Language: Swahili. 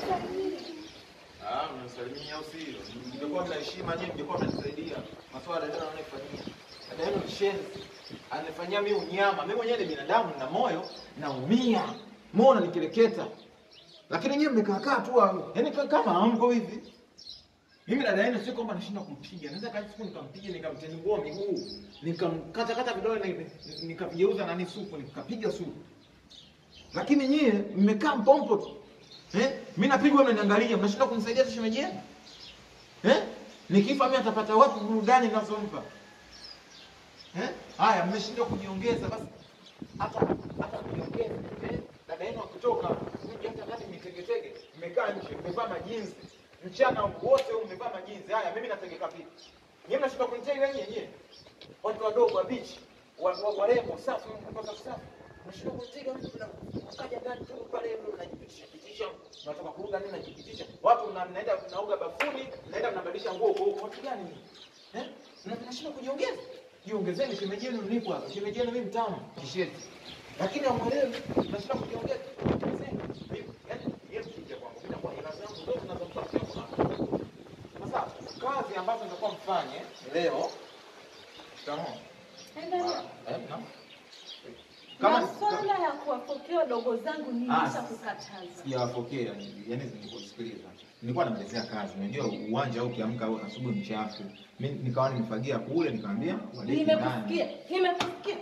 Ah, mnasalimia au sio? Mngekuwa mna heshima nyinyi, mngekuwa mnanisaidia. Maswala ndio ananifanyia. Dada yenu ni shenzi. Anifanyia mimi unyama. Mimi mwenyewe ni binadamu na moyo naumia. Muona nikireketa. Lakini nyinyi mmekaa kaa tu hapo. Yaani ka- kama hamko hivi. Mimi dada yenu sio kwamba nashinda kumpiga. Naweza kaja siku nikampiga nikamtengua miguu, nikamkata kata vidole na nikavigeuza nani supu, nikapiga supu. Lakini nyie mmekaa mpompo tu. Eh? Mimi napigwa mnaniangalia, mnashinda kunisaidia tu shemeji yenu. Eh? Nikifa mimi atapata wapi burudani ninazompa? Eh? Haya, mmeshindwa kujiongeza basi. Hata hata kujiongeza. Eh? Dada yenu akitoka, mje hata ndani mitegetege, mmekaa nje, mmevaa majinsi. Mchana wote huu mmevaa majinsi. Haya, mimi nategeka vipi? Nyie mnashinda kunitega nyie nyie. Watu wadogo wa bichi, wa- wa- warembo, safi, mko safi safi. Mnashinda kunitega mimi na ukaja ndani tu pale mnajipitisha pitisha. Natoka kuoga nini najipitisha. Watu mna- mnaenda mnaoga bafuni, mnaenda mnabadilisha nguo kwa huko. Watu gani mimi? Eh? Na mnashinda kujiongeza. Jiongezeni shemeji yenu nipo hapa. Shemeji yenu mimi mtamu. Kisheti. Lakini amwelewi, mnashinda kujiongeza. Jiongezeni. Mimi, yaani, yeye mkija kwangu, mimi nakuwa hela zangu zote zinazomtafutia kwa Sasa kazi ambazo nitakuwa mfanye leo Shikamoo. Endelea. Eh, naam. Kama Masuala ya kuwapokea wadogo zangu Ah, nilisha kukataza. sijawapokea, yani nilikusikiliza. Nilikuwa namalizia kazi. Unajua uwanja au ukiamka au asubuhi mchafu. Mimi nikawa nimefagia kule nikamwambia walete ndani. Nimekusikia, nimekusikia.